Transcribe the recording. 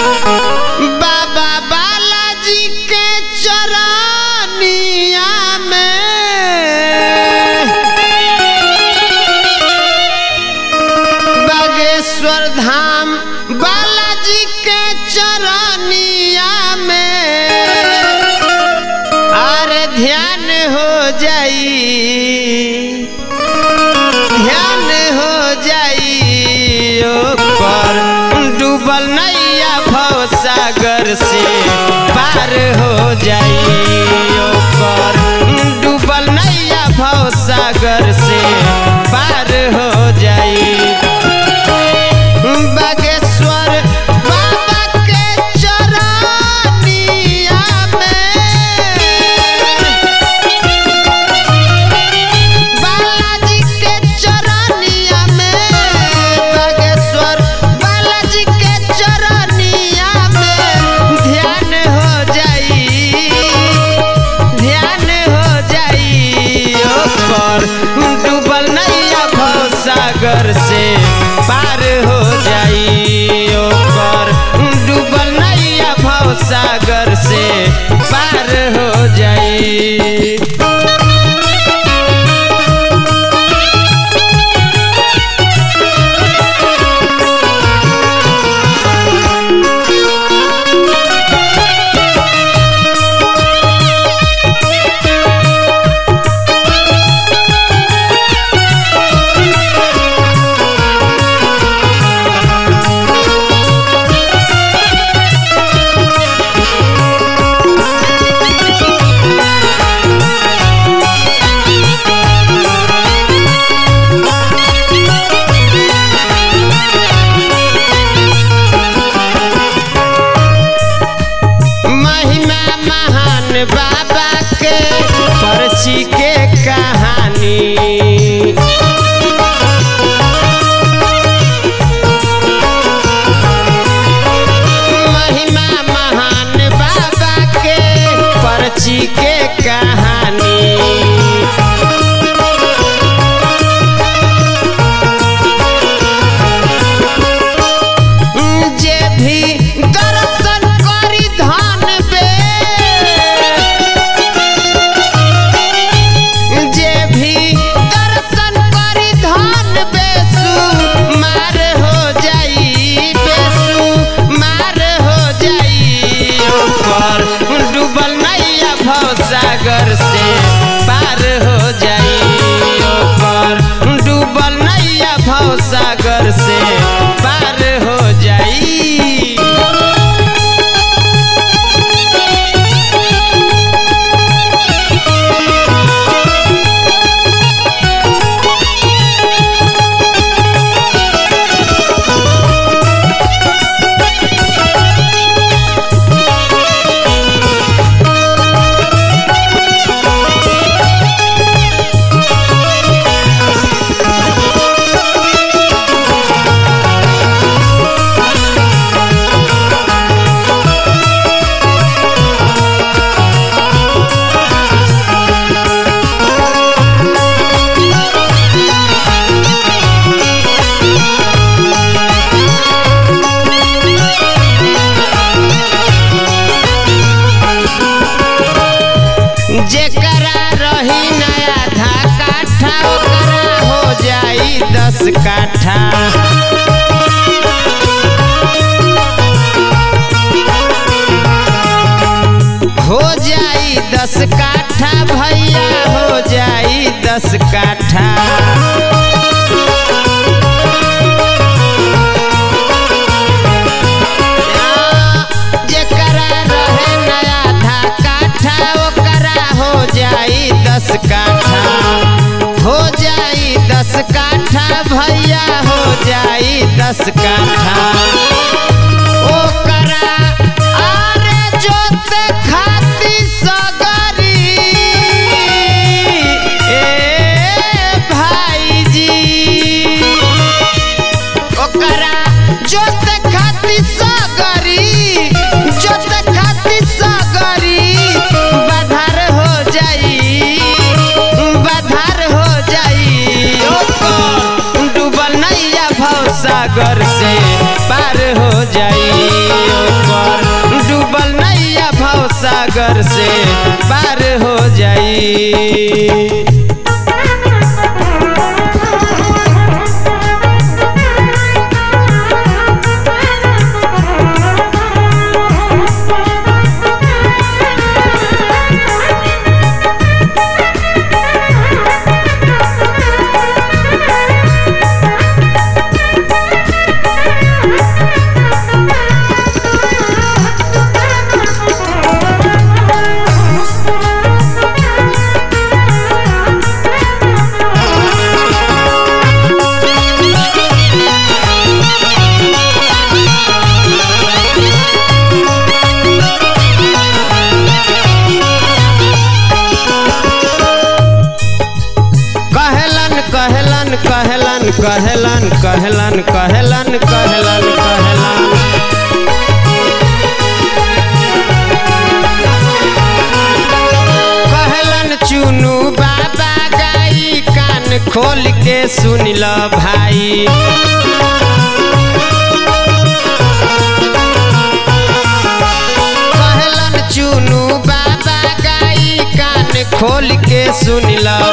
बाबा बालाजी के चरनिया में बागेश्वर धाम बालाजी के चरनिया में अरे ध्यान हो जाई ध्यान हो जाई ओकर डूबल नैया भव सागर से पार हो जाई ओकर डूबल नैया भव सागर से पार हो जाई बागेश्वर बाबा के चरनिया में बालाजी के चरनिया में बागेश्वर बालाजी के चरनिया में ध्यान हो जाई ध्यान हो जाई ओकर डूबल नैया भव सागर से पार हो जाई ओकर डूबल नैया भव सागर से पार हो जाई महिमा महान बाबा के पर्ची के कहानी महिमा महान बाबा के पर्ची के कहानी जे भी दर्शन करी धन बे जे भी दर्शन करी धन बेसु मार हो जाई बेसु मार हो जाई ओकर डूबल नैया भव सागर से पार हो जाई ओकर डूबल नैया भव सागर से पार हो जाई जेकरा रही नया आधा काठा ओकरा हो जाई दस काठा हो जाई दस काठा भैया हो जाई दस काठा जेकरा रहे नया आधा काठा ओकरा हो जाई दस काठा हो जाई दस काठा भैया हो जाई दस काठा ओकरा आरे जोते खाती सगरी ए भाईजी ओकरा जोत खाती सगरी जोत खाती सगरी बाधार हो जाई बाधार हो जाई ओकर डूबल नैया भव सागर से पार जाई कहलन कहलन कहलन कहलन कहलन कहलन कहलन कहलन कहलन चुनू बाबा गाई कान खोल के सुन ल भाई कहलन चुनू बाबा गाई कान खोल के सुन ल